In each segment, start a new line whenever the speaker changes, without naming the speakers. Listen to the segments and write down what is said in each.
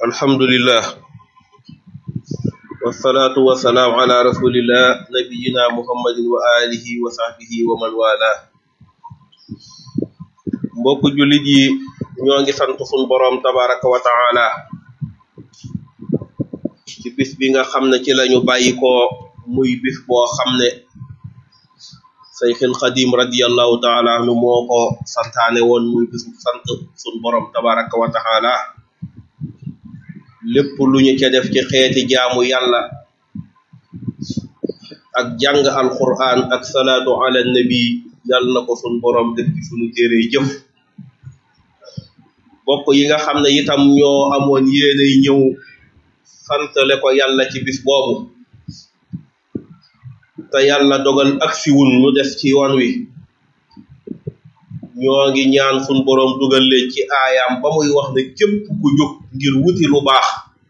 alhamdulillah wasalaatu wasalaamu ala rasulillah nabiyina muhammadin wa alihi wa sahbihi wa man wala mbokk jullit yi ñoo ngi sant sun boroom tabaraka wa taala ci bis bi nga xam ne ci lañu bàyyi ko muy bis boo xam ne sayxil xadim radiallahu taala anhu moo ko santaane woon muy bisu sant sun boroom tabaraka wa taala lépp lu ñu ca def ci xeeti jaamu yàlla ak jàng alquran ak salaatu ala nabi yàlla na ko sun borom def ci sunu téere jëf bokk yi nga xam ne itam ñoo amoon yéenay ñëw santale ko yàlla ci bis boobu te yàlla dogal ak siwun ñu des ci yoon wi ñoo ngi ñaan sun borom dugal leen ci aayaam ba muy wax ne képp ku jóg ngir wuti lu baax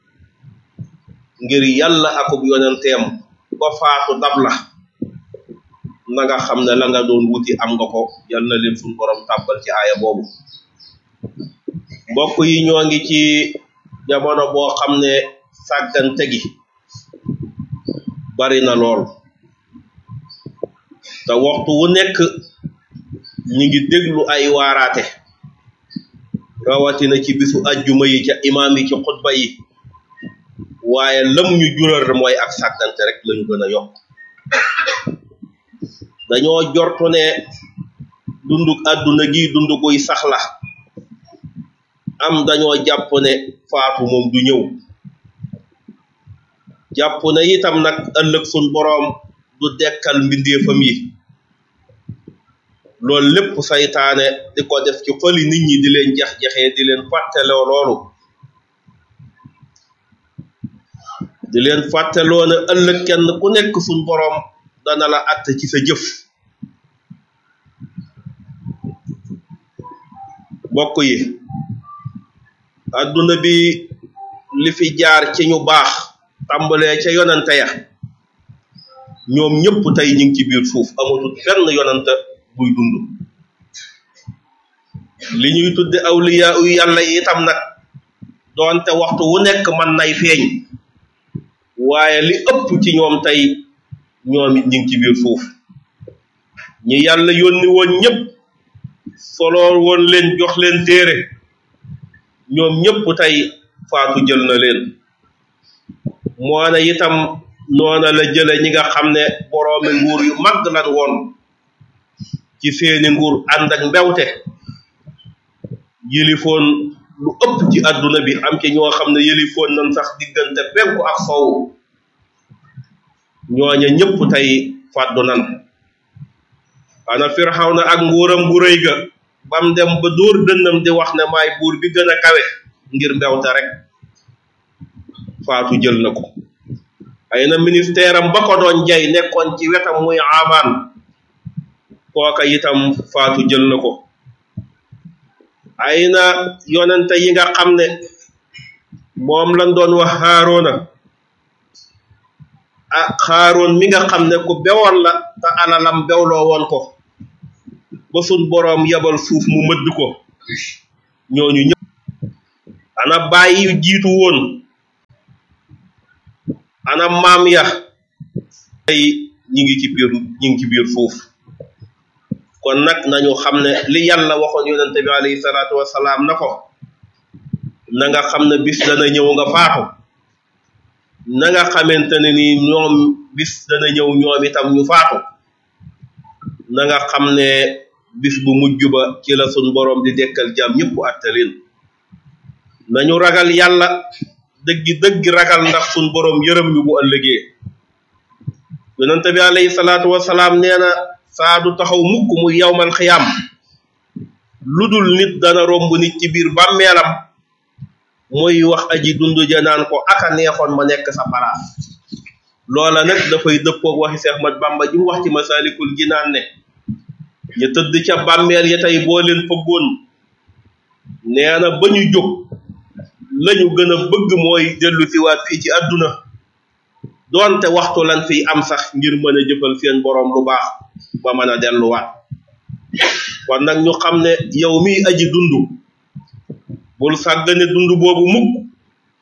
ngir yàlla akub yonenteem ba faatu dab la na nga xam ne la nga doon wuti am nga ko yal na leen sun borom tàbbal ci aaya boobu mbokk yi ñoo ngi ci jamono boo xam ne sàggante gi bari na lool te waxtu wu nekk ñi ngi déglu ay waaraate rawatina ci bisu ajjuma yi ca imaam yi ci xutba yi waaye lam ñu jural mooy ak sàggante rek lañu gën a yokk dañoo jortu ne dunduk àdduna gi dundu guy saxla am dañoo jàpp ne faatu moom du ñëw jàpp ne itam nag ëllëg sun boroom du dekkal mbindeefam yi loolu lépp saytaane di ko def ci xoli nit ñi di leen jax-jaxee di leen fàtteloo loolu di leen fàtteloo ne ëllëg kenn ku nekk suñ boroom dana la att ci sa jëf bokk yi adduna bi li fi jaar ci ñu baax tàmbalee ca yonante ya ñoom ñëpp tey ñu ngi ci biir suuf amatul benn yonante buy dund li ñuy tudde awliya yu yàlla yi itam nag doonte waxtu wu nekk man nay feeñ waaye li ëpp ci ñoom tey ñoom it ñu ngi ci biir suuf ñi yàlla yónni woon ñëpp solo woon leen jox leen téere ñoom ñëpp tey faatu jël na leen moo ne itam noona la jële ñi nga xam ne boroomi nguur yu mag lan woon ci seeni nguur ànd ak mbewte yëlifoon lu ëpp ci àdduna bi am ci ñoo xam ne yëlifoon nañ sax diggante penku ak sow ñooña ñëpp tey fàddu nan ana Firawna ak nguuram bu rëy ga bam dem ba dóor dënnam di wax ne maay buur bi gën a kawe ngir mbewte rek faatu jël na ko ay na ministère am ba ko doon jay nekkoon ci wetam muy amaan kooka itam faatu jël na ko ay na yonente yi nga xam ne moom lañ doon wax xaaroona ah xaaroon mi nga xam ne ku bewoon la te alalam bewloo woon ko ba sun boroom yabal suuf mu mëdd ko ñooñu ñëpp ana bàyyi yu jiitu woon ana maam ya tey ñi ngi ci biir ñi ngi ci biir suuf kon nag nañu xam ne li yàlla waxoon yonente bi alayhi salaatu wasalaam na ko na nga xam ne bis dana ñëw nga faatu na nga xamante ne ni ñoom bis dana ñëw ñoom itam ñu faatu na nga xam ne bis bu mujj ba ci la sun boroom di dekkal jàmm ñëpp attaleen nañu ragal yàlla dëggi dëggi ragal ndax sun boroom yërëm ñu bu ëllëgee yonente bi alayhi salaatu wasalaam nee na saa du taxaw mukk muy yawmal xiyaam lu dul nit dana romb nit ci biir bàmmeelam muy wax aji dund ja naan ko aka neexoon ma nekk sa palaas loola nag dafay dëppoog waxi Seex Ahmad Bamba ji mu wax ci Masaalikul Jinaan ne ñu tëdd ca bàmmeel ya tey boo leen fëggoon nee na ba ñu jóg lañu gën a bëgg mooy dellu siwaat fii ci àdduna doonte waxtu lan fiy am sax ngir mën a jëfal seen boroom lu baax ba mën a delluwaat kon nag ñu xam ne yow miy aji dund bul sàggane dund boobu mukk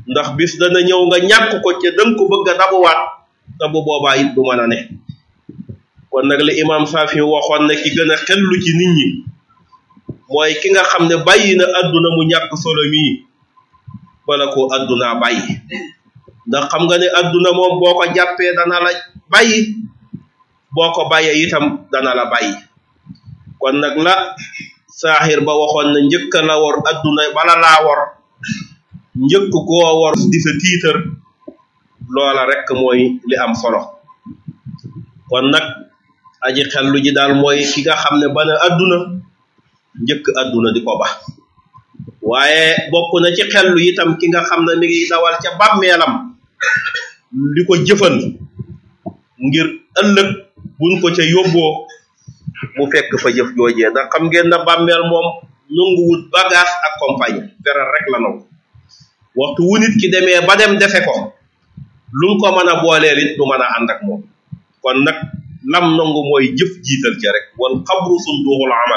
ndax bis dana ñëw nga ñàkk ko ca danga ko bëgg a dabuwaat te bu boobaa it du mën a ne kon nag li imam Saafi waxoon ne ki gën a xellu ci nit ñi mooy ki nga xam ne bàyyi na adduna mu ñàkk solo mii bala ko addunaa bàyyi ndax xam nga ne adduna moom boo ko jàppee dana la bàyyi boo ko bàyyee itam dana la bàyyi kon nag la saaxir ba waxoon na njëkk la wor adduna bala laa wor njëkk koo wor di sa tiitar loola rek mooy li am solo kon nag aji xellu ji daal mooy ki nga xam ne bana adduna njëkk adduna di ko ba waaye bokk na ci xellu itam ki nga xam ne mi ngi dawal ca bàmmeelam di ko jëfal ngir ëllëg buñ ko ca yóbboo mu fekk fa jëf joojee ndax xam ngeen na bàmmeel moom nanguwut bagage ak compagnie feral rek la nangu waxtu wu nit ki demee ba dem defe ko lu mu ko mën a booleel it du mën a ànd ak moom kon nag lam nangu mooy jëf jiital ca rek wal xabru sunduxul amal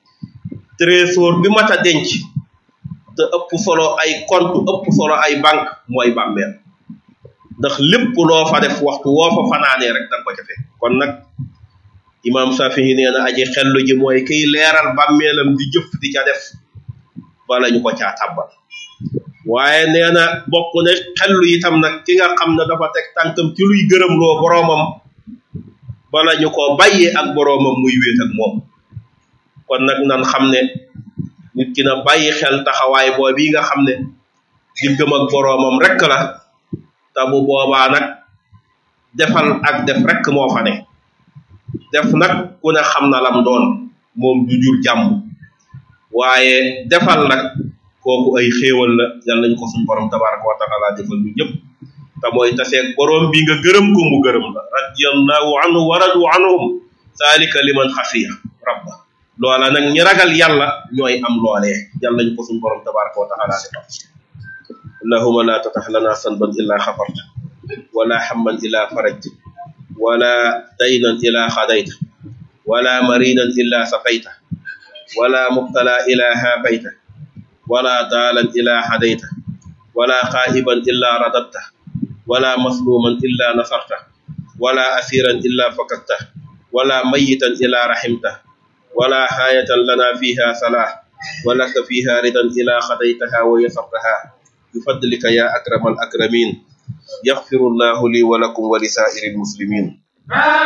trésor bi mat a denc te ëpp solo ay compte ëpp solo ay banque mooy bàmmeel ndax lépp loo fa def waxtu woo fa fanaanee rek danga ko ca fekk kon nag imam Safihi nee na aji xellu ji mooy kiy leeral bàmmeelam di jëf di ca def bala ñu ko caa tàbbal waaye nee na bokk ne xellu itam nag ki nga xam ne dafa teg tànkam ci luy gërëmloo boroomam bala ñu ko bàyyee ak boroomam muy wéet ak moom kon nag nan xam ne nit ki na bàyyi xel taxawaay boobu yi nga xam ne diggam ak boroomam rek la te bu boobaa nag defal ak def rek moo fa ne def nag ku ne xam na lam doon moom du jur jàmm waaye defal nag kooku ay xéewal la yal nañ ko suñ borom tabaraka wa taala defal ñu ñëpp te mooy taseeg borom bi nga gërëm ko mu gërëm la radiyallahu anhu wa radu anhum zalika liman xafiya rabba loola nag ñi ragal yàlla ñooy am loolee yal nañ ko suñ borom tabaraka wa taala defal allahuma la tatax lana sanban illa xafarta wala hamman illa farajta wala daynan illa xadayta wala maridan illa safayta wala mubtala illa hafayta wala daalan illa hadayta wala xaa'iban illa radadta wala masluman illa nasarta wala asiran illa fakakta wala mayitan illa rahimta wala haayatan lana fiha salah walaka fiha ridan ila xadaytaha wa yasartaha bifadlika ya akrama al akramin yaxfiru llahu li wa lakum wa li saa'iri almuslimin